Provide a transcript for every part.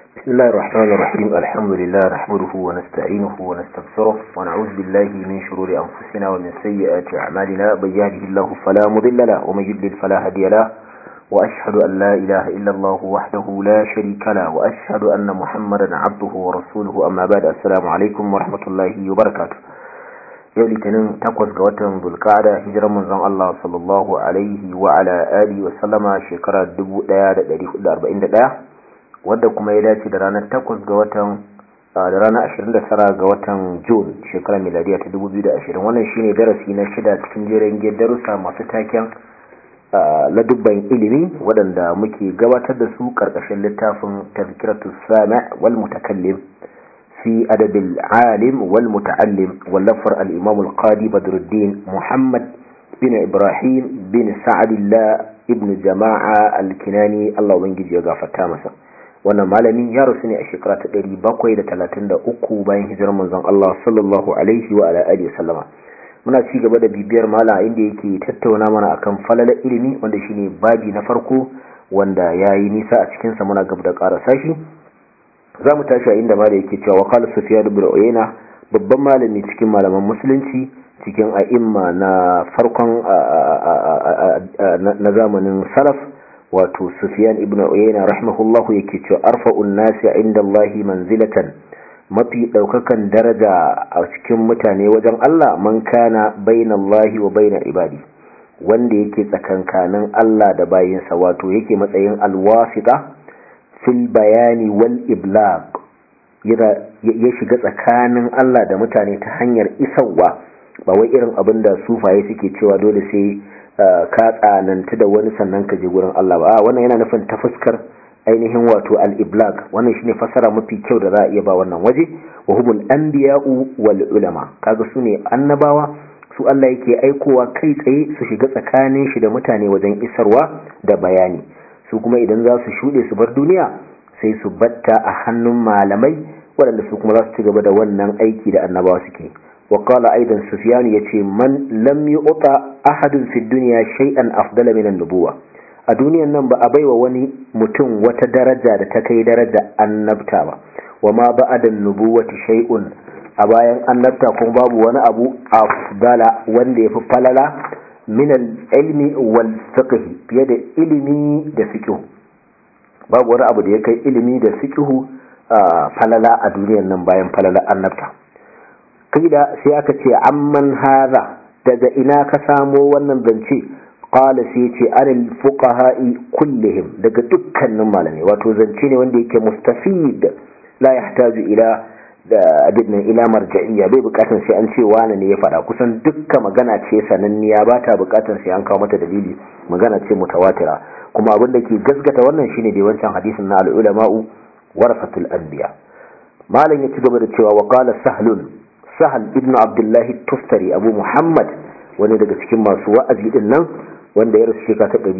بسم الله الرحمن الرحيم الحمد لله نحمده ونستعينه ونستغفره ونعوذ بالله من شرور أنفسنا ومن سيئات أعمالنا من يهده الله فلا مضل له ومن يضلل فلا هادي له وأشهد أن لا إله إلا الله وحده لا شريك له وأشهد أن محمدا عبده ورسوله أما بعد السلام عليكم ورحمة الله وبركاته yau litinin takwas ga watan bulkada hijirar manzon Allah sallallahu alaihi wa ala alihi wa sallama shekara 1441 wadda kuma ya dace da ranar takwas ga watan da ranar 29 ga watan Jun shekarar miladiya ta 2020 wannan shine darasi na shida cikin jerin darussa masu taken ladubban ilimi waɗanda muke gabatar da su ƙarƙashin littafin tazkiratus sami' wal mutakallim في أدب العالم والمتعلم واللفر الإمام القاضي بدر الدين محمد بن إبراهيم بن سعد الله ابن جماعة الكناني الله وينجي يغافة تامسا wannan malami ya rasu ne a shekara ta 733 bayan hijirar manzon Allah sallallahu alaihi wa ala alihi sallama muna ci gaba da bibiyar mala inda yake tattauna mana akan falalar ilimi wanda shine babi na farko wanda yayi nisa a cikin sa muna gaba da karasa shi za mu tashi a inda ma da yake cewa wakal sufiya da uyayna babban malami cikin malaman musulunci cikin a'imma na farkon na zamanin salaf wato sufiyan ibn uyayna rahimahullahu yake cewa arfa'un nasi inda Allahi manzilatan mafi daukakan daraja a cikin mutane wajen Allah man kana bainallahi wa baina ibadi wanda yake tsakankanin Allah da bayinsa wato yake matsayin alwasita fil bayani wal iblag ya shiga tsakanin Allah da mutane ta hanyar isarwa ba wai irin abin da sufaye suke cewa dole sai ka tsananta da wani sannan ka je gurin Allah ba wannan yana nufin ta fuskar ainihin wato al iblag wannan shine fasara mafi kyau da za a iya ba wannan waje wa humul anbiya'u wal ulama kaga su ne annabawa su Allah yake aikowa kai tsaye su shiga tsakanin shi da mutane wajen isarwa da bayani su kuma idan za su shuɗe su bar duniya sai su batta a hannun malamai waɗanda su kuma za su ci gaba da wannan aiki da annabawa suke wa qala aidan sufyan yace man lam yu'ta ahadun fi dunya shay'an afdala min an-nubuwa a duniyan nan ba a baiwa wani mutum wata daraja da ta kai daraja annabta ba wa ma ba'da an-nubuwati shay'un a bayan annabta kuma babu wani abu afdala wanda yafi falala min al-ilmi wal fiqh fiye da ilimi da fiqh babu wani abu da ya kai ilimi da fiqh falala a duniyar nan bayan falala annabta kida sai aka ce amman hadha daga ina ka samo wannan zance qala sai ce anil fuqaha'i kullihim daga dukkanin malamai wato zance ne wanda yake mustafid la yahtaju ila da abin nan ila marja'iyya bai bukatar sai an ce wani ne ya faɗa kusan dukka magana ce sananniya ba ta bukatar sai an kawo mata dalili magana ce mutawatira kuma abin da ke gaskata wannan shine da wancan hadisin na al-ulama'u warasatul anbiya malam ya ci gaba da cewa wa qala sahlun sahal ibnu abdullah tustari abu muhammad wani daga cikin masu wa'azi din nan wanda ya rasu shekara ta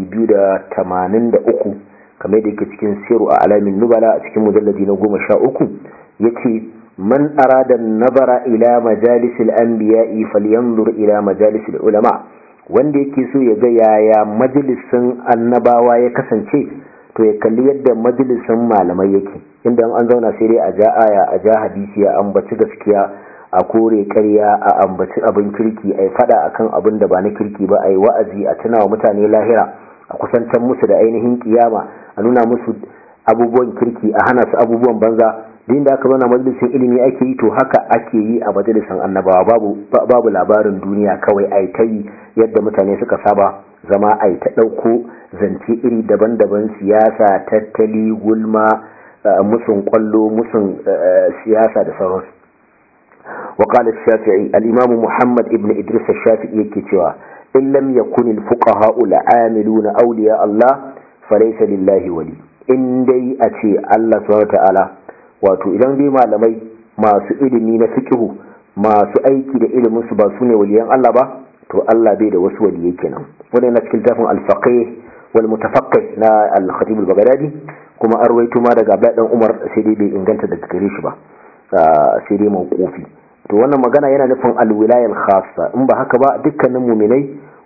283 kamar da yake cikin siru a alamin nubala a cikin mujalladi na 13 yace من أراد النظر إلى مجالس الأنبياء فلينظر إلى مجالس العلماء wanda yake so ya ga yaya majalisin annabawa ya kasance to ya kalli yadda majalisin malamai yake inda an zauna sai dai a ja aya a ja hadisi a ambaci gaskiya a kore ƙarya a ambaci abin kirki a yi fada akan abin da ba na kirki ba a yi wa'azi a tuna wa mutane lahira a kusantar musu da ainihin kiyama a nuna musu abubuwan kirki a hana su abubuwan banza din da aka zauna majalisin ilimi ake yi to haka ake yi a majalisin annabawa babu babu labarin duniya kawai ai ta yi yadda mutane suka saba zama ai ta ɗauko zance iri daban-daban siyasa tattali gulma musun kwallo musun siyasa da sauransu وقال الشافعي الإمام محمد ابن إدريس الشافعي يكتوى إن لم يكن الفقهاء العاملون أولياء الله فليس لله ولي إن دي أتي الله سبحانه وتعالى wato idan dai malamai masu ilimi na fikihu masu aiki da ilimin su ba su ne waliyan Allah ba to Allah bai da wasu waliyai kenan wannan na cikin tafin al-faqih wal mutafaqqih na al-khatib al-baghdadi kuma arwaito ma daga Abdullah dan Umar sai dai bai inganta daga gare shi ba sai dai mawqufi to wannan magana yana nufin al-wilaya al-khassa in ba haka ba dukkanin mu'minai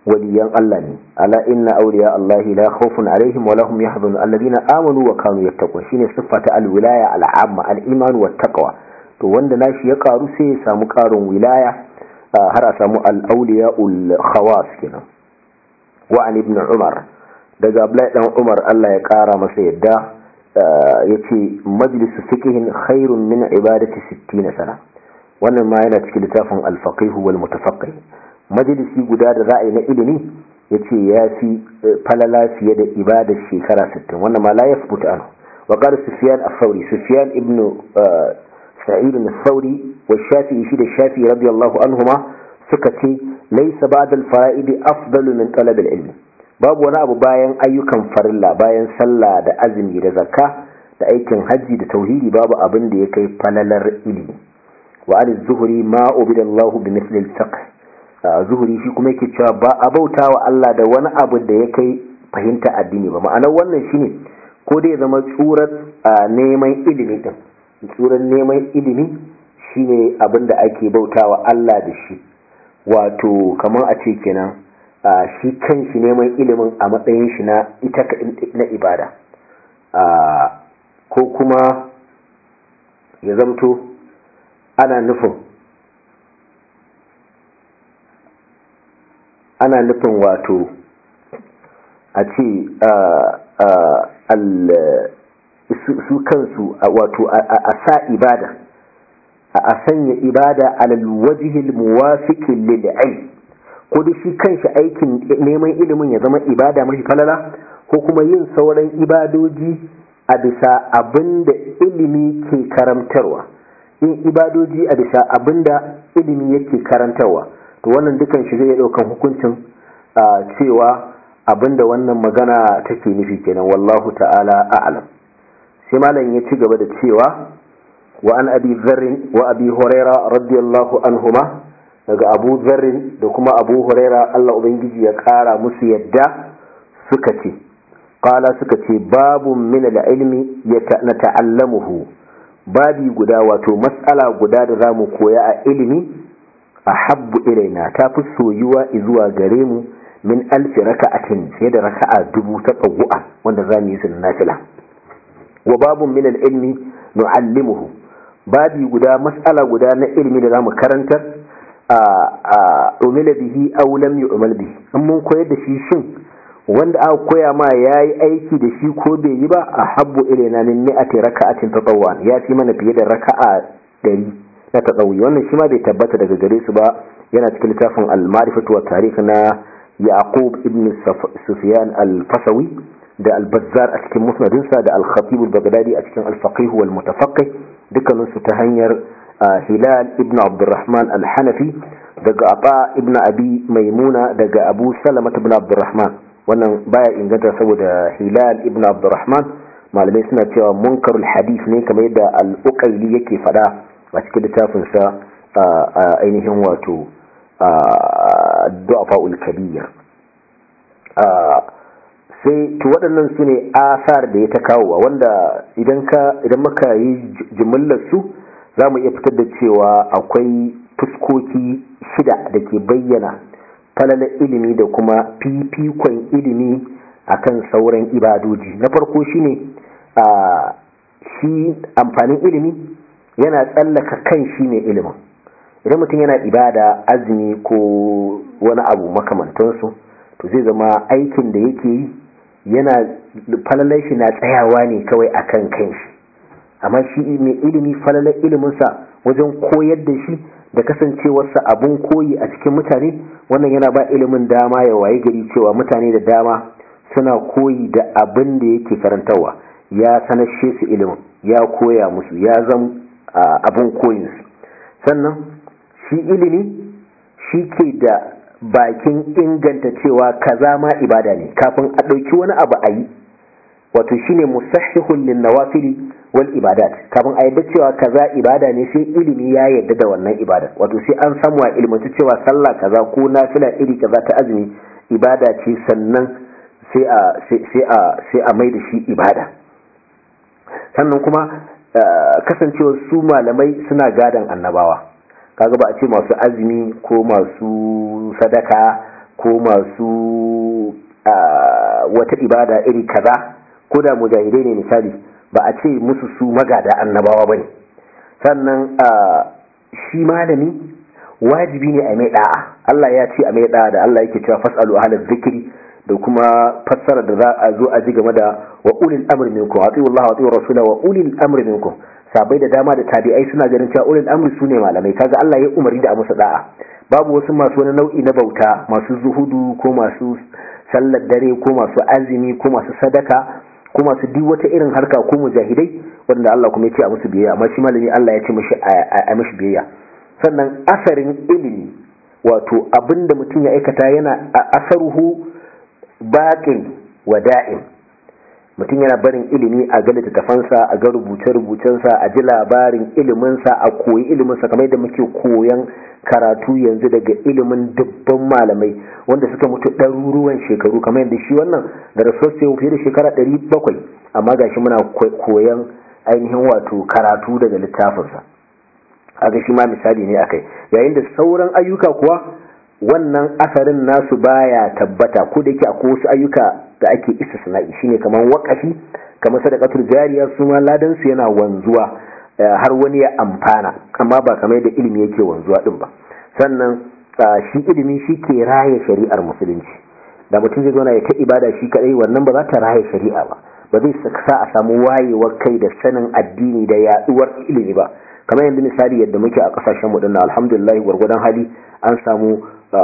waliyan Allah ne ala inna awliya Allah la khawfun alaihim wa lahum yahzanun alladhina amanu wa kanu yattaqun shine siffata alwilaya al'amma al-iman wa taqwa to wanda nashi ya karu sai ya samu karin wilaya har a samu al-awliya al-khawas kenan wa an ibn umar daga abdullahi dan umar Allah ya kara masa yadda yace majlisu fiqhin khairun min ibadati 60 sana wannan ma yana cikin littafin al-faqih wal mutafaqqih majalisi guda da za a yi na ilimi ya ce ya fi falala fiye da ibadar shekara 60 wannan ma la ya fi buta anu wa ƙar sufiyan a sauri sufiyan ibn sa'id na sauri wa shafi shi da shafi radiyallahu anhuma suka ce laisa ba da fara'idi afdalu min talab ilmi babu wani abu bayan ayyukan farilla bayan sallah da azumi da zakka da aikin hajji da tauhidi babu abin da ya kai falalar ilimi wa al-zuhri ma ubidallahu bi misli al-fiqh zuhuri shi kuma yake cewa ba a bauta wa Allah da wani abu da ya kai fahimta addini ba ma'anar wannan shine ko dai zama tsurar neman ilimi din tsurar neman ilimi shine abin da ake bauta wa Allah da shi wato kamar a ce kenan shi kan shi neman ilimin a matsayin shi na ita na ibada ko kuma ya zamto ana nufin ana nufin wato a ce su kansu wato a sa ibada a sanya ibada alal wajihil muwafiqin lil ilm ko da shi kanshi aikin neman ilimin ya zama ibada mafi falala ko kuma yin sauran ibadoji a bisa abinda ilimi ke karantarwa yin ibadoji a bisa abinda ilimi yake karantarwa to wannan dukan shi zai daukan hukuncin cewa abinda wannan magana take nufi kenan wallahu ta'ala a'lam sai malam ya ci gaba da cewa wa an abi dharr wa abi huraira radiyallahu anhuma daga abu dharr da kuma abu huraira Allah ubangiji ya kara musu yadda suka ce qala suka ce babu min al-ilmi nata'allamuhu babi guda wato mas'ala guda da zamu koya a ilimi ahabbu ilaina ta fi soyuwa zuwa gare mu min alfi raka'atin sai da raka'a dubu ta tsawu'a wanda za mu yi su nafila wa babun min ilmi nu'allimuhu babi guda mas'ala guda na ilmi da zamu karantar a umila bihi aw lam yu'mal bihi an mun koyar da shi shin wanda aka koya ma yayi aiki da shi ko bai yi ba ahabbu ilaina min mi'ati raka'atin tatawwa ya fi mana fiye da raka'a 100 na taɗauyi wannan shi ma bai tabbata daga gare su ba yana cikin littafin al-ma'rifatu wa tarikh na yaqub ibn sufyan al-fasawi da al-bazzar a cikin musnadinsa da al-khatib al-baghdadi a cikin al-faqih wal mutafaqqih dukkanin su ta hanyar hilal ibn abdurrahman al-hanafi daga aba ibn abi maimuna daga abu salama ibn abdurrahman wannan baya inganta saboda hilal ibn abdurrahman malamai suna cewa munkarul hadith ne kamar yadda al-uqayli yake fada a cikin littafinsa a ainihin wato du'afa'ul kabir sai to waɗannan su ne asar da ya ta kawo wanda idan ka idan muka yi jimillar su za mu iya fitar da cewa akwai fuskoki shida da ke bayyana falalar ilimi da kuma fifikon ilimi akan sauran ibadoji na farko shine shi amfanin ilimi yana tsallaka kan shi ne ilimin idan mutum yana ibada azumi ko wani abu makamantansu to zai zama aikin da yake yi yana falalar shi na tsayawa ne kawai akan kan shi amma shi mai ilimi falalar iliminsa wajen koyar da shi da kasancewarsa abun koyi a cikin mutane wannan yana ba ilimin dama ya waye gari cewa mutane da dama suna koyi da abin da yake karantarwa ya sanashe su ilimin ya koya musu ya zama abin koyinsu sannan shi ilimi shi ke da bakin inganta cewa kaza ma ibada ne kafin a ɗauki wani abu a yi wato shine musahihun lin nawafili wal ibadat kafin a yadda cewa kaza ibada ne sai ilimi ya yadda da wannan ibada wato sai an samu a ilmanci cewa sallah kaza ko nafila iri kaza ta azumi ibada ce sannan sai a sai a sai a mai da shi ibada sannan kuma kasancewar su malamai suna gadan annabawa kaga ba a ce masu azumi ko masu sadaka ko masu wata ibada iri kaza ko da mujahidai ne misali ba a ce musu su magada annabawa bane sannan shi malami wajibi ne a mai da'a Allah ya ce a mai da'a da Allah yake cewa fasalu ahlaz zikri da kuma fassara da za a zo a ji game da wa ulil amri minkum atiyu Allah wa atiyu rasula wa ulil amri minkum sabai da dama da tabi'ai suna ganin cewa ulil amri sune malamai kaga Allah ya umarni da a musu da'a babu wasu masu wani nau'i na bauta masu zuhudu ko masu sallar dare ko masu azumi ko masu sadaka ko masu duk wata irin harka ko mujahidai wanda Allah kuma ya ce a musu biyayya amma shi malami Allah ya ce mishi a mishi biyayya sannan asarin ilimi wato abinda mutum ya aikata yana asaruhu baƙin wada'in mutum yana barin ilimi a ga littattafansa a ga rubuce-rubucensa a ji labarin iliminsa a koyi iliminsa kamar yadda muke koyan karatu yanzu daga ilimin dubban malamai wanda suka mutu ɗaruruwan shekaru kamar yadda shi wannan da rasuwa fiye da shekara ɗari bakwai amma gashi muna koyan ainihin wato karatu daga littafinsa haka shi ma misali ne akai yayin da sauran ayyuka kuwa wannan asarin nasu baya tabbata ko da yake akwai wasu ayyuka da ake istisna'i shine kamar wakafi kamar sadaqatul jariya su ma ladan su yana wanzuwa har wani ya amfana amma ba kamar da ilimi yake wanzuwa din ba sannan shi ilimi shi ke raye shari'ar musulunci da mutum zai zauna ya ta ibada shi kadai wannan ba za ta raye shari'a ba ba zai sa a samu wayewar kai da sanin addini da yaduwar ilimi ba kamar yanzu misali yadda muke a kasashen mu dinnan alhamdulillah gwargwadon hali an samu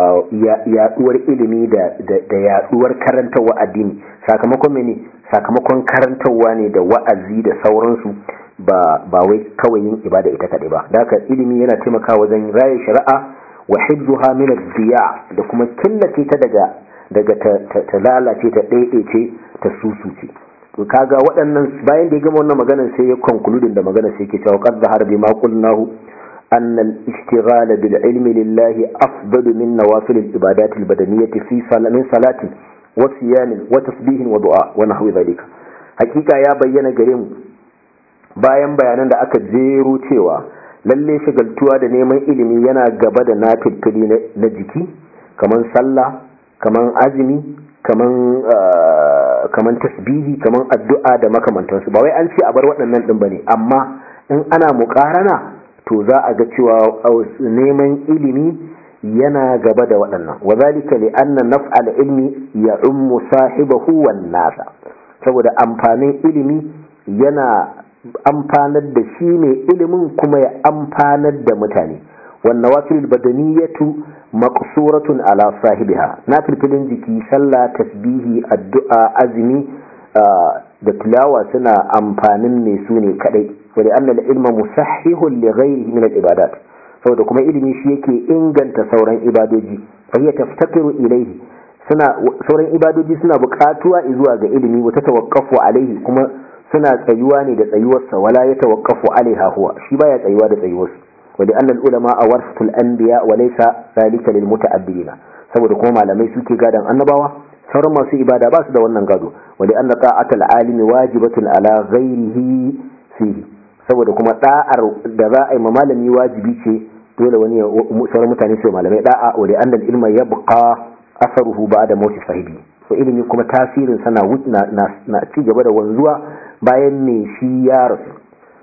yaduwar ilimi da yaduwar karantarwa addini sakamakon mene sakamakon karantarwa ne da wa'azi da sauransu ba ba wai kawai yin ibada ita kadai ba da haka ilimi yana taimakawa wajen raye shari'a wa hibzuha min ad-diya da kuma killace ta daga daga ta lalace ta daidaice ta susuce to kaga waɗannan bayan da ya gama wannan maganar sai ya conclude da maganar sai yake cewa qad zahara bima qulnahu أن الاشتغال بالعلم لله أفضل من نوافل العبادات البدنية في صلاة من صلاة وصيام وتسبيح ودعاء ونحو ذلك حقيقة يا بينا قريم bayan bayanan da aka jero cewa lalle shagaltuwa da neman ilimi yana gaba da nafilfili na jiki kaman sallah kaman azumi kaman kaman tasbihi kaman addu'a da makamantansu ba wai an ce a bar waɗannan ɗin bane amma in ana muƙarana to za a ga cewa neman ilimi yana gaba da waɗannan wa zalika li anna naf'al ilmi ya ummu sahibahu wan nasa saboda amfanin ilimi yana amfanar da shi ne ilimin kuma ya amfanar da mutane wan nawafil badaniyatu maqsuratun ala sahibiha na filfilin jiki sallah tasbihi addu'a azumi da tilawa suna amfanin ne su ne kadai ولأن العلم مصحح لغيره من العبادات saboda kuma ilimi shi yake inganta sauran ibadoji fahiya taftakiru ilaihi suna sauran ibadoji suna buƙatuwa zuwa ga ilimi wa ta tawaqqafu alaihi kuma suna tsayuwa ne da tsayuwarsa wala ya tawaqqafu alaiha huwa shi baya tsayuwa da tsayuwarsa wa li anna al-ulama awaratul anbiya wa laysa zalika lil muta'abbidina saboda kuma malamai suke gadan annabawa sauran masu ibada ba su da wannan gado wa li anna ta'atul alimi wajibatun ala ghairihi fihi saboda kuma da'ar da za a yi ma malami wajibi ce dole wani sauran mutane su malamai da'a wa da annal ilma yabqa asaruhu ba'da mawti sahibi to ilimi kuma tasirin sana na, na, ci gaba da wanzuwa bayan ne shi ya rasu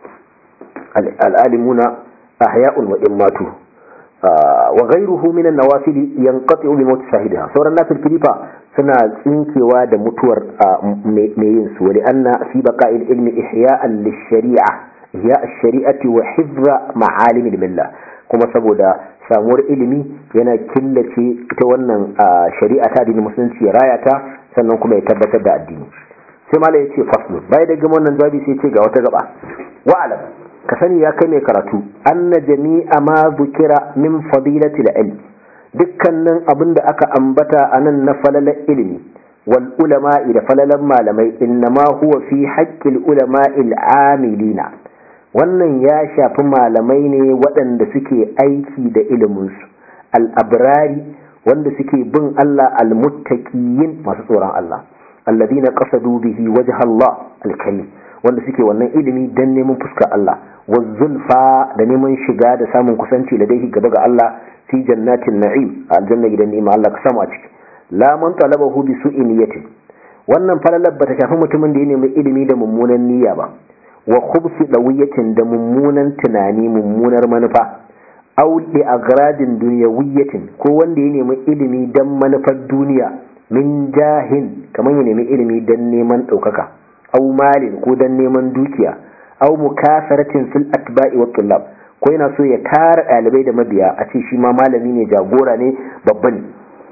al'alimuna ahya'un wa immatu wa ghayruhu min an-nawafil yanqati'u bi mawti sahibiha sauran nafil filifa suna tsinkewa da mutuwar mai yin su wa li anna fi baqa'il ilmi ihya'an lish-shari'a ihya ash-shari'ati wa hifza ma'alim al-milla kuma saboda samuwar ilimi yana killace ita wannan shari'a ta addinin musulunci ya raya ta sannan kuma ya tabbatar da addini sai malai ya ce faslu bai da gama wannan jawabi sai ce ga wata gaba wa'alam ka sani ya kai mai karatu anna jami'a ma zukira min fadilati al-ilm dukkanin abin da aka ambata anan na falalar ilimi wal ulama'i da falalan malamai innama huwa fi haqqil ulama'il amilina wannan ya shafi malamai ne waɗanda suke aiki da iliminsu al'abrari wanda suke bin Allah al-muttaqiyin masu tsoron Allah alladina qasadu bihi wajha Allah al-karim wanda suke wannan ilimi dan neman fuskar Allah wa zulfa da neman shiga da samun kusanci da dai gaba ga Allah fi jannatin na'im aljanna gidan ni'ima Allah ka samu a ciki la man talabahu bi su'i niyyatin wannan falalar bata shafi mutumin da ya nemi ilimi da mummunan niyya ba wa khubsi dawiyatin da mummunan tunani mummunar manufa aw li agradin dunyawiyatin ko wanda ya nemi ilimi dan manufar duniya min jahin kamar ya nemi ilimi dan neman ɗaukaka aw malin ko dan neman dukiya aw mukasaratin fil atba'i wat tullab ko yana so ya tara ɗalibai da mabiya a ce shi ma malami ne jagora ne babba ne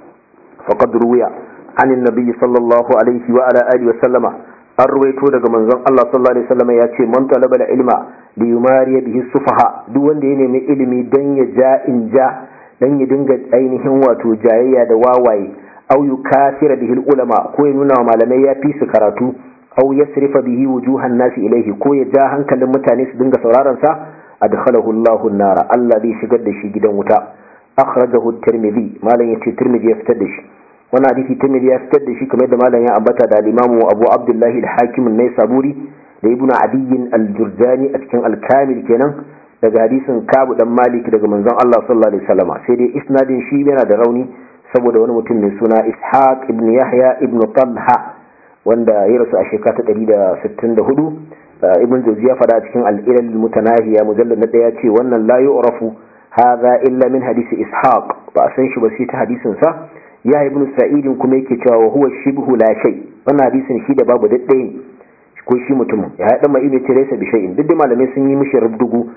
faqad ruwiya an annabi sallallahu alaihi wa ala alihi wa sallama an ruwaito daga manzon Allah sallallahu alaihi wasallam ya ce man talaba da ilma li yumariya bihi sufaha duk wanda ya nemi ilimi dan ya ja in ja dan ya dinga ainihin wato jayayya da wawaye aw yukasira bihi ulama ko ya nuna wa malamai ya fi su karatu aw yasrifa bihi wujuhan nasi ilaihi ko ya ja hankalin mutane su dinga sauraron sa adkhalahu Allahu an-nara Allah zai shigar da shi gidan wuta akhrajahu at-tirmidhi malam yace tirmidhi ya fitar da shi wannan hadisi tirmidhi ya fitar da shi kamar da malam ya ambata da al-imamu Abu Abdullah al-Hakim an-Naisaburi da Ibn Adiy al-Jurjani a cikin al-Kamil kenan daga hadisin Kabu dan Malik daga manzon Allah sallallahu alaihi wasallam sai dai isnadin shi yana da rauni saboda wani mutum mai suna Ishaq ibn Yahya ibn Talha wanda ya rasu a shekara ta 164 ibn Jawzi ya fada cikin al-Ilal mutanahiya mujallad na daya ce wannan la yu'rafu hadha illa min hadisi Ishaq ba a san shi ba sai ta hadisin sa ya ibn Sa'id kuma yake cewa wa huwa shibhu la shay wannan hadisin shi da babu daddai ne ko shi mutumin ya haɗa mai ne ce laysa bi shay'in duk da malamai sun yi mishi rubdugu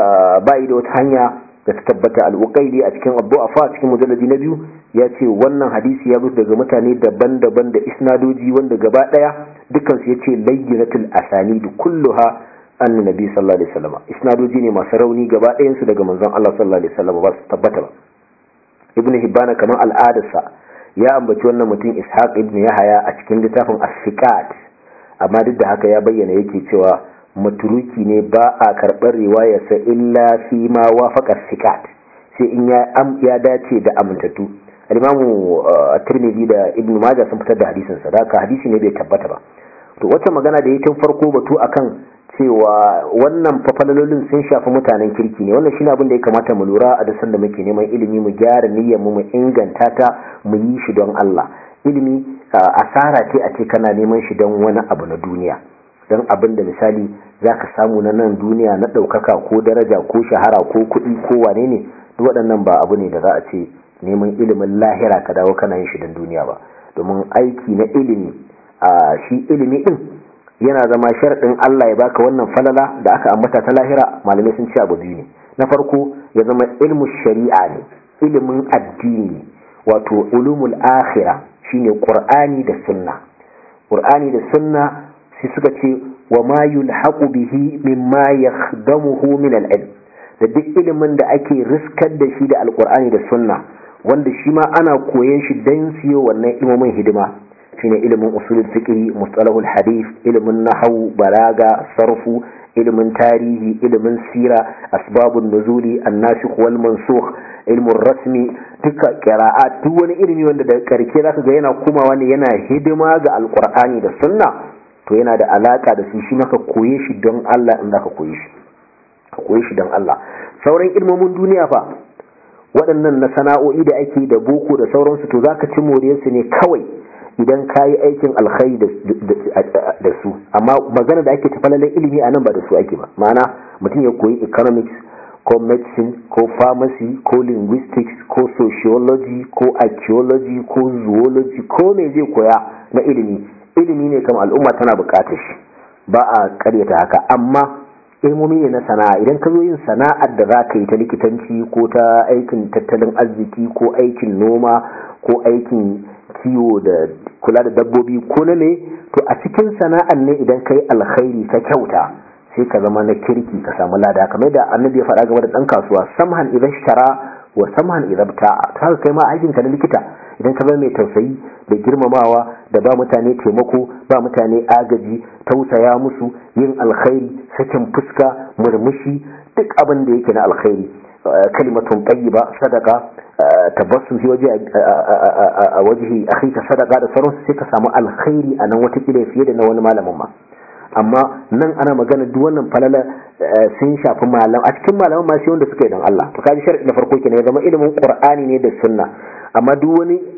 ba da wata hanya da ta tabbata al-uqayli a cikin abu afa cikin mujalladi na biyu ya ce wannan hadisi ya bi daga mutane daban-daban da isnadoji wanda gaba daya dukkan su yace layyinatul asanid kulluha an nabi sallallahu alaihi wasallam isnadoji ne masu rauni gaba ɗayan su daga manzon Allah sallallahu alaihi wasallam ba su tabbata ba ibnu hibbana kamar al'adarsa ya ambaci wannan mutum ishaq ibn yahaya a cikin littafin as-siqat amma duk da haka ya bayyana yake cewa maturuki ne ba a karɓar riwayarsa illa fi ma wafaqa sikat sai in ya ya dace da amintattu al-imamu tirmidhi da ibnu majah sun fitar da hadisin sa da hadisi ne bai tabbata ba to wata magana da yake farko batu akan cewa wannan fafalalolin sun shafi mutanen kirki ne wannan shine abin da ya kamata mu lura a dasan da muke neman ilimi mu gyara niyyar mu mu inganta ta mu yi shi don Allah ilimi asara ce a ce kana neman shi don wani abu na duniya don abin da misali za ka samu na nan duniya na ɗaukaka ko daraja ko shahara ko kuɗi ko wane ne duk waɗannan ba abu ne da za a ce neman ilimin lahira ka dawo kana yin shi don duniya ba domin aiki na ilimi a shi ilimi ɗin yana zama sharaɗin Allah ya baka wannan falala da aka ambata ta lahira malamai sun ce abu biyu ne na farko ya zama ilmu shari'a ne ilimin addini wato ulumul akhirah shine qur'ani da sunna qur'ani da sunna sai suka ce wa ma yulhaqu bihi mimma yakhdamuhu min al-ilm da duk ilimin da ake riskar da shi da alqur'ani da sunna wanda shi ma ana koyon shi dan siyo wannan ilimin hidima shine ilimin usulul fiqh mustalahul hadith ilimin nahwu balaga sarfu ilimin tarihi ilimin sira asbabun nuzuli annasikh wal mansukh ilmin rasmi duka qira'at duk wani ilimi wanda da karke zaka ga yana komawa ne yana hidima ga alqur'ani da sunna to yana da alaka da su shi maka koye shi don Allah in zaka koye shi ka koye shi don Allah sauran ilmomin duniya fa waɗannan na sana'o'i da ake da boko da sauransu to zaka ci moriyarsu ne kawai idan ka yi aikin alkhairi da su amma magana da ake tafalalin ilimi a nan ba da su ake ba ma'ana mutum ya koyi economics ko medicine ko pharmacy ko linguistics ko sociology ko archaeology ko zoology ko me zai koya na ilimi ilimi ne kam al'umma tana bukatar shi ba a karyata haka amma ilmomi ne na sana'a idan ka zo yin sana'ar da za ka yi ta likitanci ko ta aikin tattalin arziki ko aikin noma ko aikin kiwo da kula da dabbobi ko na ne to a cikin sana'ar ne idan ka yi alkhairi ka kyauta sai ka zama na kirki ka samu lada kamar da annabi ya faɗa game da ɗan kasuwa samhan idan shara wa samhan idan ta'a ta haka kai ma aikin ka na likita idan ka zama mai tausayi da girmamawa da ba mutane taimako ba mutane agaji tausaya musu yin alkhairi sakin fuska murmushi duk abin da yake na alkhairi kalimatun tayyiba sadaka tabassum fi waje a wajihi akhika sadaka da sauransu sai ka samu alkhairi a nan watakila fiye da na wani malamin ma amma nan ana magana duk wannan falala sun shafi malam a cikin malaman ma sai wanda suka yi don Allah to kaji sharadi na farko kenan ya zama ilimin qur'ani ne da sunna amma duk wani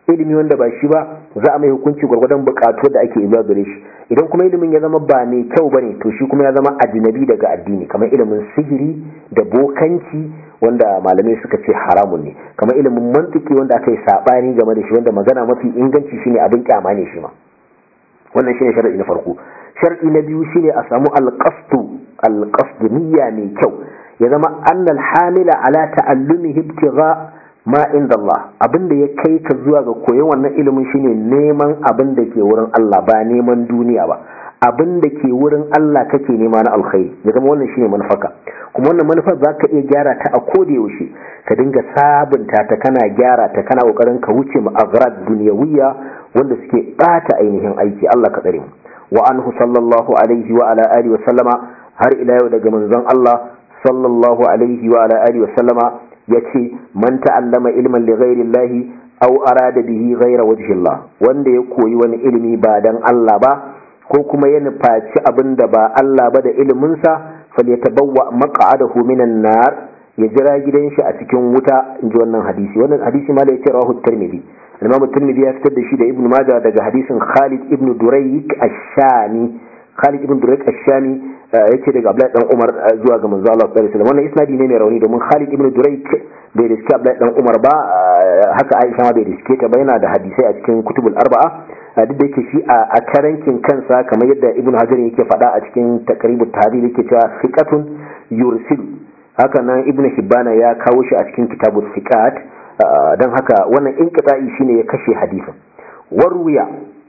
ilimi wanda ba shi ba za a mai hukunci gwargwadon bukatu da ake zuwa gare shi idan kuma ilimin ya zama ba mai kyau bane to shi kuma ya zama ajnabi daga addini kamar ilimin sihiri da bokanci wanda malamai suka ce haramun ne kamar ilimin mantiki wanda aka yi sabani game da shi wanda magana mafi inganci shine abin kyama ne shi ma wannan shine sharadi na farko sharadi na biyu shine a samu alqasdu alqasdu niyya mai kyau ya zama annal hamila ala ta'allumi ibtigha ma inda Allah abinda ya kai ka zuwa ga koyon wannan ilimin shine neman abin da ke wurin Allah ba neman duniya ba abin da ke wurin Allah kake nema na alkhairi ya zama wannan shine manufarka kuma wannan manufar za ka iya gyara ta a koda yaushe ka dinga sabunta ta kana gyara ta kana kokarin ka wuce mu aghrad duniyawiyya wanda suke bata ainihin aiki Allah ka tsare mu wa anhu sallallahu alaihi wa ala alihi wa sallama har ila yau daga manzon Allah sallallahu alaihi wa ala alihi wa sallama yace man ta'allama ilman li ghairi Allah aw arada bihi ghaira wajhi Allah wanda ya koyi wani ilimi ba dan Allah ba ko kuma ya nufaci abin da ba Allah ba da iliminsa falyatabawwa maq'adahu minan nar ya jira gidan shi a cikin wuta inji wannan hadisi wannan hadisi ma da yace rawahu tirmidhi Imam tirmidhi ya fitar da shi da Ibn Majah daga hadisin Khalid ibn Durayk ash-Shami Khalid ibn Durayk ash-Shami yace daga Abdullahi dan Umar zuwa ga manzo Allah sallallahu alaihi wasallam wannan isnadi ne mai rauni domin Khalid ibn Durayk bai riske Abdullahi dan Umar ba haka Aisha ma bai riske ta ba yana da hadisai a cikin kutubul arba'a duk da yake shi a karankin kansa kamar yadda Ibn Hajar yake faɗa a cikin taqribut tahdhib yake cewa fiqatun yursil haka nan Ibn Hibbana ya kawo shi a cikin kitabut fiqat dan haka wannan inqita'i shine ya kashe hadisin warwiya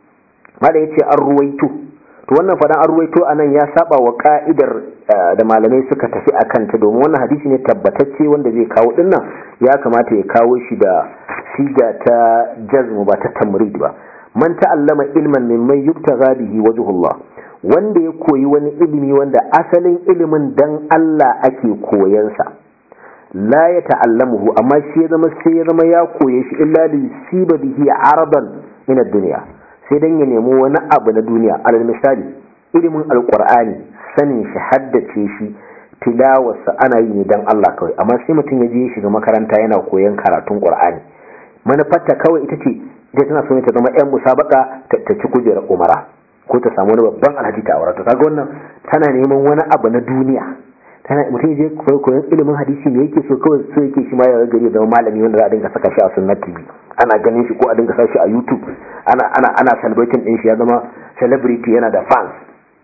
mala yace an ruwaito to wannan fadan an ruwaito anan ya saba wa ka'idar da malamai suka tafi a kanta domin wannan hadisi ne tabbatacce wanda zai kawo dinnan ya kamata ya kawo shi da siga ta jazmu ba ta tamrid ba man ta'allama ilman mimman yubtagha bihi wajhullah wanda ya koyi wani ilimi wanda asalin ilimin dan Allah ake koyansa la ya ta'allamuhu amma shi ya zama sai ya zama ya koye shi illa li siba bihi aradan min ad-dunya sai dan ya nemo wani abu na duniya alal misali ilimin alqur'ani sanin shi haddace shi tilawarsa ana yi ne dan Allah kawai amma sai mutum ya je ya shiga makaranta yana koyon karatun qur'ani manufarta kawai ita ce ita tana so ne ta zama yan musabaka ta ci kujerar umara ko ta samu wani babban alhaji ta aure to kaga wannan tana neman wani abu na duniya tana mutum je koyon ilimin hadisi me yake so kawai so yake shi ma ya gari zama malami wanda za a dinga saka shi a sunnat tv ana ganin shi ko a dinga sa shi a youtube ana ana ana celebrating din shi ya zama celebrity yana da fans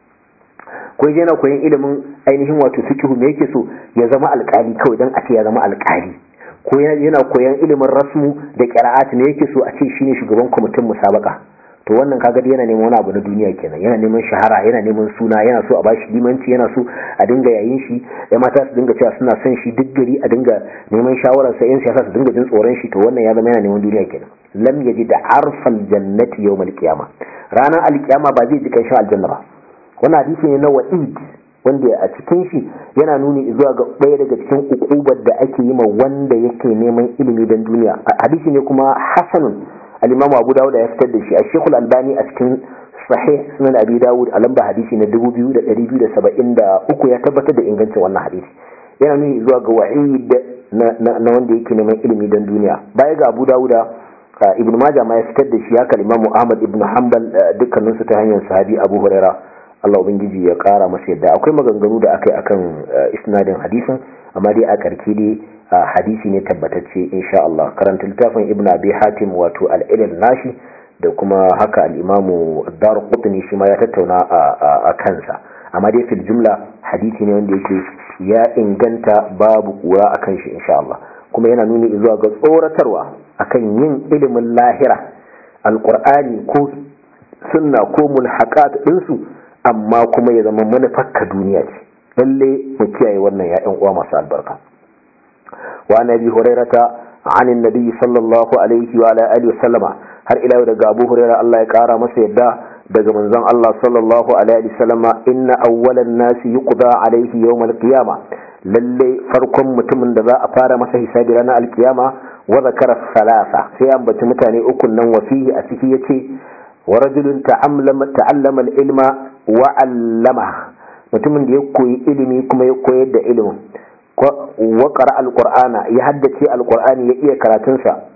ko yana koyon ilimin ainihin wato fiqh me yake so ya zama alkali kawai dan a ce ya zama alkali ko yana koyon ilimin rasmu da qira'at me yake so a ce shine shugaban kwamitin musabaka to wannan kaga yana neman wani abu na duniya kenan yana neman shahara yana neman suna yana so a bashi limanci yana so a dinga yayin shi ya mata su dinga cewa suna son shi duk gari a dinga neman shawarar sa yan siyasa su dinga jin tsoron shi to wannan ya zama yana neman duniya kenan lam yaji da arfal jannati yawmal qiyama ranar alkiyama ba zai ji kan aljanna ba wannan hadisi ne na wa'id wanda a cikin shi yana nuni zuwa ga ɗaya daga cikin ukubar da ake yi ma wanda yake neman ilimi don duniya hadisi ne kuma hasanun al-imam abu dawud ya fitar da shi a shekul albani a cikin sahih sunan abi dawud a lamba hadisi na 2273 ya tabbatar da ingancin wannan hadisi yana nuni zuwa ga wa'id na wanda yake neman ilimi don duniya baya ga abu dawuda ibn majah ma ya fitar da shi haka imam ahmad ibn hanbal dukkanin su ta hanyar sahabi abu huraira Allah ubangiji ya kara masa yadda akwai maganganu da aka yi akan isnadin hadisin amma dai a karke dai hadisi ne tabbatacce insha Allah karanta littafin ibn abi hatim wato al-ilal nashi da kuma haka al-imamu ad-darqutni shi ma ya tattauna a kansa amma dai fil jumla hadisi ne wanda yake ya inganta babu kura akan shi insha Allah kuma yana nuni zuwa ga tsoratarwa akan yin ilimin lahira alqur'ani ko sunna ko mulhaqat ɗinsu amma kuma ya zama manufarka duniya ce lalle mu kiyaye wannan ya'yan uwa masu albarka wa nabi hurairata an annabi sallallahu alaihi wa ala alihi wasallama har ila daga abu huraira Allah ya kara masa yadda daga manzon Allah sallallahu alaihi wasallama inna awwalan nasi yuqda alaihi yawm alqiyama lalle farkon mutumin da za a fara masa hisabi ranar alkiyama wa zakara salasa sai an baci mutane ukun nan wasihi a ciki yace wa rajulun ta'allama al-ilma wa 'allama mutumin da ya koyi ilimi kuma ya koyar da ilimin wa qara al-qur'ana ya haddace al-qur'ani ya iya karatun sa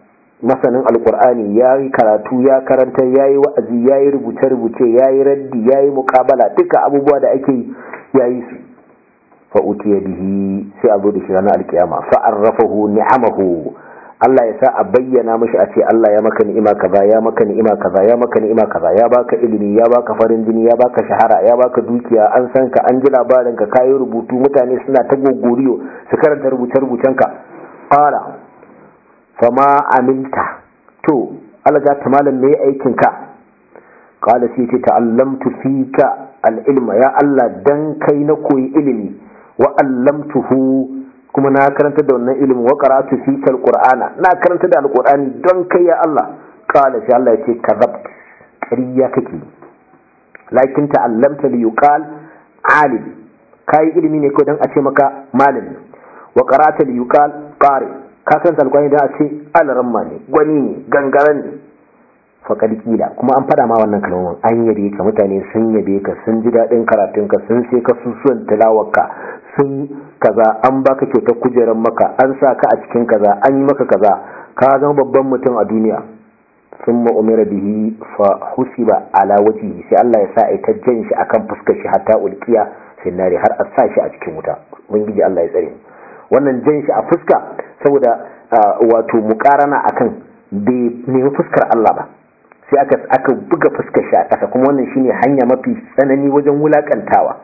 masanin alkur'ani ya yi karatu ya karanta ya yi wa'azi ya yi rubuce-rubuce ya yi raddi ya yi mukabala duka abubuwa da ake yi ya yi su fa'utiya bihi sai a zo da shi ranar alkiyama fa'arrafahu ni'amahu Allah ya sa a bayyana mashi a ce Allah ya maka ni'ima kaza ya maka ni'ima kaza ya maka ni'ima kaza ya baka ilimi ya baka farin jini ya baka shahara ya baka dukiya an san ka an ji labarin ka kayi rubutu mutane suna ta gogoriyo su karanta rubuce-rubucen ka qala fama aminta to alga ta malam me aikin ka qala sai ce ta'allamtu fika al-ilma ya Allah dan kai na koyi ilimi wa allamtuhu kuma na karanta da wannan ilimin wa qara'tu fika al-qur'ana na karanta da al-qur'ani don kai ya Allah qala sai Allah ya ce kadhabt ƙarya kake lakin ta'allamta li yuqal alim kai ilimi ne ko dan a ce maka malami wa qara'ta li yuqal qari ka san alƙwani da a ce alaramma ne gwani ne gangaren ne faƙad kila kuma an fada ma wannan kalmomin an yabe ka mutane sun yabe ka sun ji daɗin karatunka sun sai ka susuwan tilawarka sun kaza an baka kyautar kujerar maka an sa ka a cikin kaza an yi maka kaza ka zama babban mutum a duniya sun ma'umira bihi fa husiba ala wajihi sai Allah ya sa a ta jan shi akan fuskar shi hatta ulkiya finnari har a sa shi a cikin wuta ubangiji Allah ya tsare wannan jan shi a fuska saboda wato mukarana akan bai nemi fuskar Allah ba sai aka aka buga fuskar shi a ƙasa kuma wannan shine hanya mafi tsanani wajen wulakantawa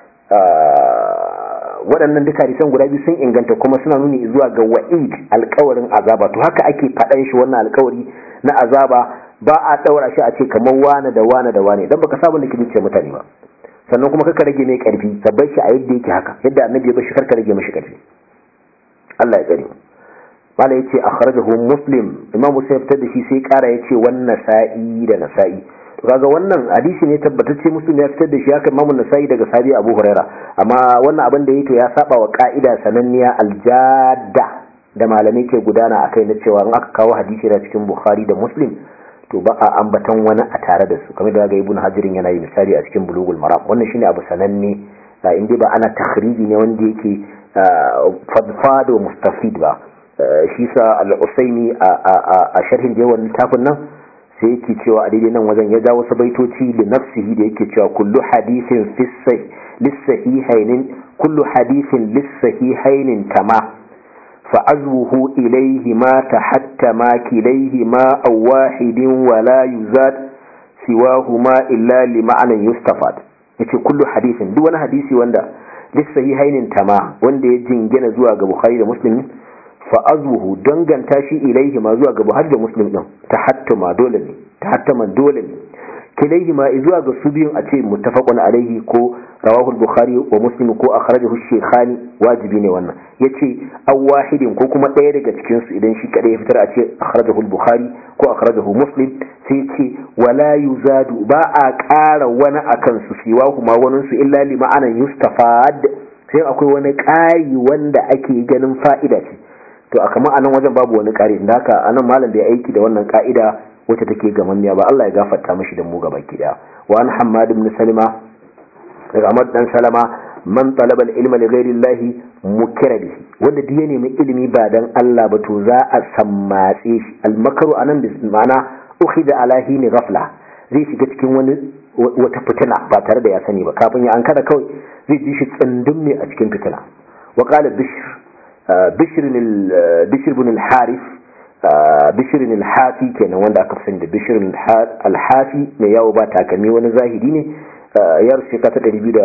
waɗannan duka hadisan guda biyu sun inganta kuma suna nuni zuwa ga wa'id alƙawarin azaba to haka ake faɗan shi wannan alƙawari na azaba ba a ɗaura shi a ce kamar wane da wane da wane dan baka saba da ce mutane ba sannan kuma kaka rage mai ƙarfi ka bar shi a yadda yake haka yadda annabi ya bar shi karka rage mashi ƙarfi Allah ya tsare mala yace akhrajahu muslim imamu sai fitar da shi sai kara yace wan nasa'i da nasa'i to kaga wannan hadisi ne tabbatacce muslim ya fitar da shi haka imamu nasa'i daga sahabi abu huraira amma wannan abin da yake to ya saba wa ka'ida sananniya aljadda da malamai ke gudana akai na cewa in aka kawo hadisi da cikin bukhari da muslim to ba a ambatan wani a tare da su kamar da ga ibnu hajirin yana yi misali a cikin bulugul maram wannan shine abu sananne in dai ba ana takhriji ne wanda yake fadfado mustafid ba shi sa al'usaini a sharhin da yawan littafin nan sai yake cewa a daidai nan wajen ya ja wasu baitoci da nafsihi da yake cewa kullu hadithin lissahihainin kullu hadithin lissahihainin kama fa'azwuhu ilaihi ma tahattama kilaihi ma aw wahidin wala yuzad siwahuma illa li ma'anan yustafad yace kullu hadithin duk wani hadisi wanda lissahihainin tama wanda ya jingina zuwa ga bukhari da muslim fa'azuhu danganta shi ilaihi ma zuwa ga Buhari da Muslim din ta hattama dole ne ta hattama dole ne kilaihi ma zuwa ga su biyun a ce muttafaqun alaihi ko rawahu al-bukhari wa muslim ko akhrajahu shaykhani wajibi ne wannan yace aw wahidin ko kuma ɗaya daga cikin su idan shi kada ya fitar a ce akhrajahu al-bukhari ko akhrajahu muslim sai ce wala yuzadu ba a ƙara wani akan su siwa kuma wani su illa li ma'anan yustafad sai akwai wani ƙari wanda ake ganin fa'ida ce to a kama anan wajen babu wani ƙari da haka anan malam da ya aiki da wannan ka'ida wacce take gamammiya ba Allah ya gafarta mashi da mu gaba ki da wa an hammad ibn salima daga Ahmad dan Salama man talaba al-ilma li ghayri Allah mukira bihi wanda duk ya nemi ilimi ba dan Allah ba to za a sammatse shi al-makaru anan bi ma'ana ukhida ala hini ghafla zai shiga cikin wani wata fitina ba tare da ya sani ba kafin ya ankara kawai zai ji shi tsundum ne a cikin fitina wa qala bishr بشر بشر بن الحارث بشر الحافي kenan wanda aka fi da bishir alhafi mai yawo ba takalmi wani zahidi ne ya rufe ka ta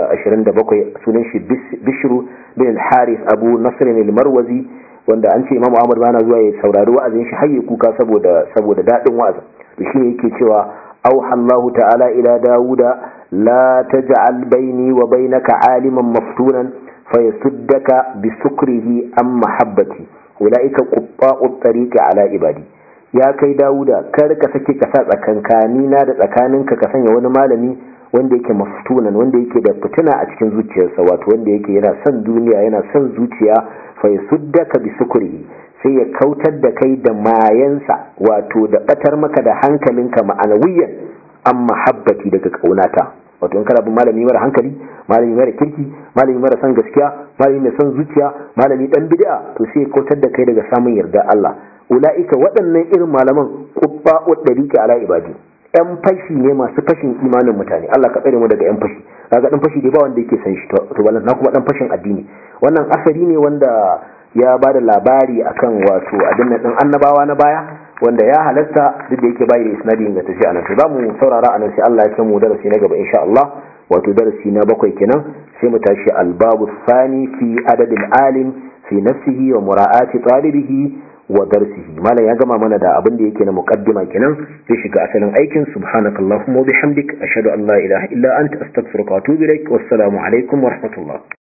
227 sunan shi bishiru bin alharis abu nasirin almarwazi wanda an ce imamu ahmad bana zuwa ya saurari wa'azin shi har ya kuka saboda saboda daɗin wa'azin to shi yake cewa auha Allah ta'ala ila dawuda la taj'al baini wa bainaka aliman maftunan فيسدك بسكره عن محبتي أولئك قطاع الطريق على عبادي ya kai dawuda kar ka sake ka sa tsakankanina da tsakaninka ka sanya wani malami wanda yake maftunan wanda yake da fitina a cikin zuciyarsa wato wanda yake yana son duniya yana son zuciya fa yasuddaka bi sukrihi sai ya kautar da kai da mayansa wato da batar maka da hankalinka ma'anawiyan an mahabbati daga kaunata wato in kana bin malami mara hankali malami mara kirki malami mara son gaskiya malami mai son zuciya malami dan bid'a to sai kautar da kai daga samun yarda Allah ulaika waɗannan irin malaman qubba'u dariqi ala ibadi yan fashi ne masu fashin imanin mutane Allah ka tsare mu daga yan fashi kaga dan fashi dai ba wanda yake san shi to ballan na kuma dan fashin addini wannan asari ne wanda ya ba da labari akan wato abin din annabawa na baya wanda ya halatta duk da yake bayi da isnadi ingantacce anan to zamu saurara anan sai Allah ya kai mu darasi na gaba insha Allah wato darasi na bakwai kenan sai mu tashi albabu thani fi adadil alim fi nafsihi wa mura'ati talibihi wa darsihi malam ya gama mana da abin da yake na muqaddima kenan zai shiga asalin aikin subhanakallahumma wa bihamdik ashhadu an la ilaha illa anta astaghfiruka wa atubu ilaik wassalamu alaikum wa rahmatullah